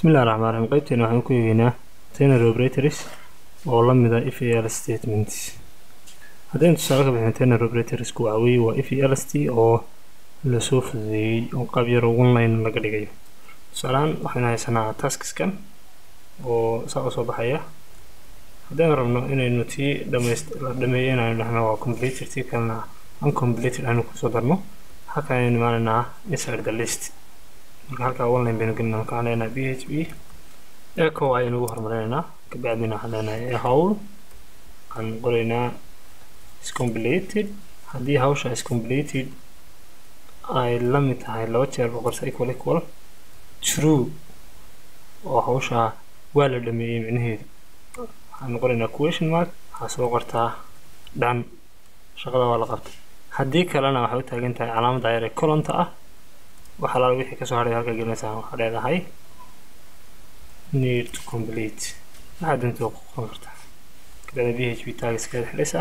bismillahi raxmaan raxiim qaybteena waxaan ku eegeynaa tenary operators oo la mida if iyo ls statements haddaynu tusaale ka bixin tenary operatorsku waxa weeye waa if iyo lst oo lasoo fududeeyey oo qaab yar one line laga dhigayo tusaalehaan waxaynu haysanaa taskiskan oo saa usoo baxaya haddaynu rabno inaynu tii dhamayst la dhameeyo inaynu dhahno waa completed tii kalena uncompleted aynu kusoo darno halka aynu imaanaynaa inside the list marka halkaa online baynu gelinaa marka waxaan leenahay b h p echo ayaynu ugu horumarinaynaa kabacdina waxaan leenahay howl waxaan qoraynaa is completed haddii hawsha is completed ay la mid tahay laba jeer boqorsa equal equal true oo hawsha waa la dhameeyey micnaheedu waxaan qoraynaa question mark waxaa soo qortaa dhan shaqada waa la qabtay haddii kalena waxay u taagan tahay calaamadda yar ee colonta ah waxa laala wixii kasoo hadhay halka gelinaysaa waxaa leedahay need to complete waxaa doonta ku qoran kartaa kadada b h p tagiskeeda xidhaysaa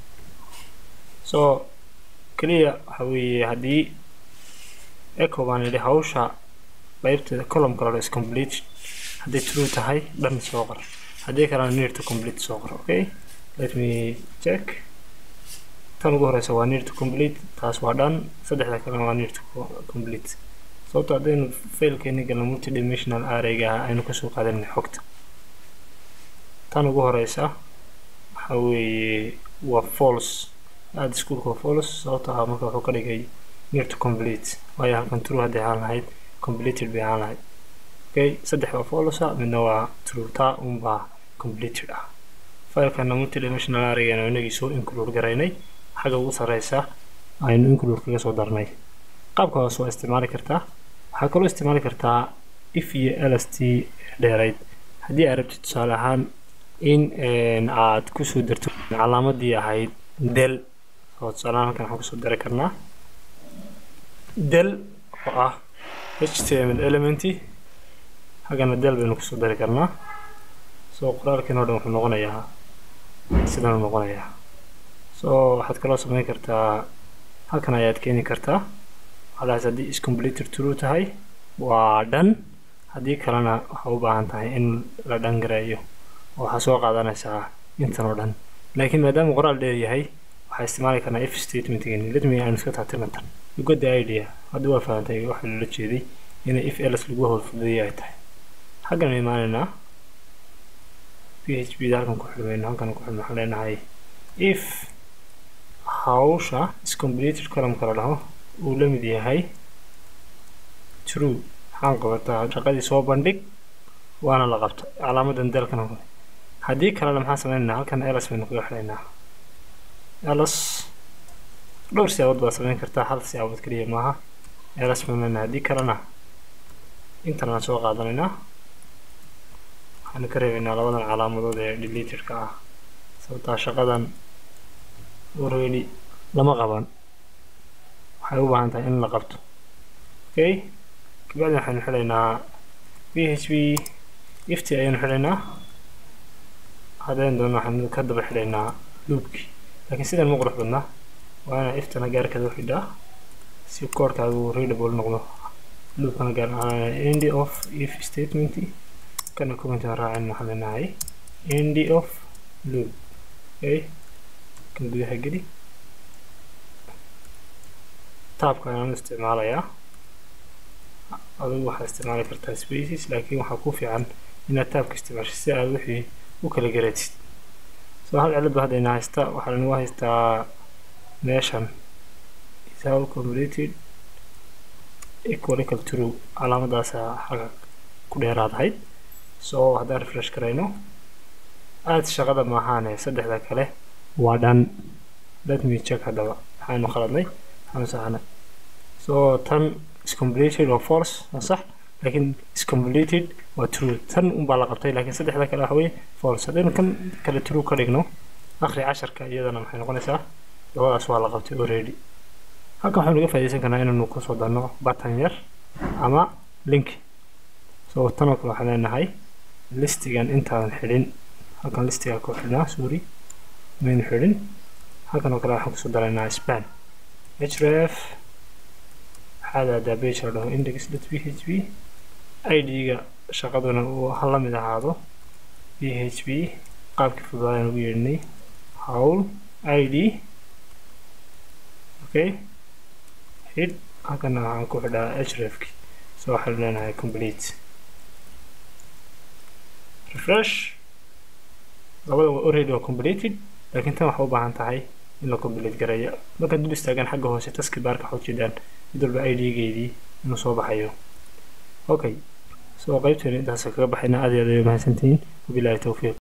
so keliya waxa weeye haddii echo baan yidhi hawsha qaybteeda column kale is complete hadday true tahay dhan soo qor haddii kalena need to complete soo qor okay let me check tan ugu horeysa waa need to complete taas waa dhan saddexda kalena waa need to complete sababto haddaynu failkeeni galno multidimensional arrayga ah aynu kasoo qaadanay xogta tan ugu horeysa waxa weeye waa false aada iskuolka waa false sababto ah marka wuxuu ka dhigay need to complete waayo halkan true hadday ahaan lahayd completed bay ahaan lahayd okay saddex waa false midna waa true taa unbaa completed ah failkana multidimensional arraygana inagii soo include garaynay xagga ugu sareysa aynu include kaga soo darnay qaabka hoose waa isticmaali kartaa waxaa kaloo isticmaali kartaa if iyo lst dheerayd haddii aad rabtid tusaale ahaan in aad kusoo darto calaamadii ahayd del oo tusaalehaan halkan waxaan kusoo dari karnaa del oo ah html elementi haggana del baynu kusoo dari karnaa soo qoraalkiin oo dhan wuxuu noqonayaa sidan noqonayaa so waxaad kaloo samayn kartaa halkan ayaad keeni kartaa hadaas haddii is completed true tahay waa dhan haddii kalena waxaa u baahan tahay in la dhangareeyo oo waxaa soo qaadanaysaa intan oo dhan laakiin maadaama qoraal dheer yahay waxaa isticmaali karnaa if statementgeeni letme aanu iska taatirnatan you got the idea hadda waa fahantay waxa loola jeeday inay if ls lagu howlfudeeyay ay tahay xaggan imaanaynaa p h p da halkan ku xidhmayno halkan ku xidhno waxaan leenahay if hawsha is completed columnka la dhaho uu la mid yahay true maxaan qabataa shaqadii soo bandhig waana la qabta calaamadan dalkana qoray haddii kalena maxaan sameynaynaa halkan ls baynu kaga xidhaynaa ls dhowr siyaabood baad sameyn kartaa hal siyaabood keliya maaha ls baynu leenahay haddii kalena intan aan soo qaadanaynaa waxaanu ka reebaynaa labadan calaamadood ee deletedka ah sababtaa shaqadan already lama qaban waxay u baahan tahay in la qabto okay kabacdi waxaynu xidhaynaa b h p ifti ayaynu xidhaynaa haddaynu doono waxaynu ka daba xidhaynaa loopkii laakiin sidan ma qurux badnaa waa inaa iftana gaarkeeda u xidhaa si koodhkaagu readable noqdo loopkana gaar end of if statement kana comment aan raacin waxaan leenahay end of loop okay kan gudaha geli taabka ayaan isticmaalayaa adigu waxaad isticmaali kartaa spaces laakiin waxaa ku fiican inaad taabka isticmaasho si aad wixii u kala garatid soo hal cilad ba haddayna haysta waxaa nagu haystaa meeshan is how completed equal equal true calaamadaasa xagga ku dheeraadahayd soo haddaan refresh karayno aad shaqada maahaane saddexda kale waa dhan let me check haddaba waxaanu khaladnay waxaanu saxnay so tan is completed oo false waa sax laakiin is completed waa true tan unbaa la qabtay laakiin saddexda kale waxa weye false haddaynu kan kale true ka dhigno akhri casharka iyadana maxay noqonaysaa labadaas waa la qabtay already halkan waxaynu uga faaidaysan karnaa inaynu kusoo darno button yar ama link so tanoo kale waxaan leenahay listigan intaadan xidhin halkan listiga ku xidhnaa sorry maynu xidhin halkan oo kale waxaan kusoo daraynaa span href waxaad aadaa page la dhaho index.php id-ga shaqaduna uu ha la mid ahaado p h p qaabkii fududaayaan ugu yeedhinay hawl id okay xidh halkana waxaan ku xidhaa hrefki so waxaan leenahay complete refresh labada already waa completed laakiin tan waxaa u baahan tahay in la complete gareeyo markaad dul istaagaan xagga hoose taski baarka waxaa ujeedaan mid walba id-geedii inuu soo baxayo okay so qaybteena intaas kaga baxayna aad iyo aad ay mahadsantihiin wabilaahi towfiiq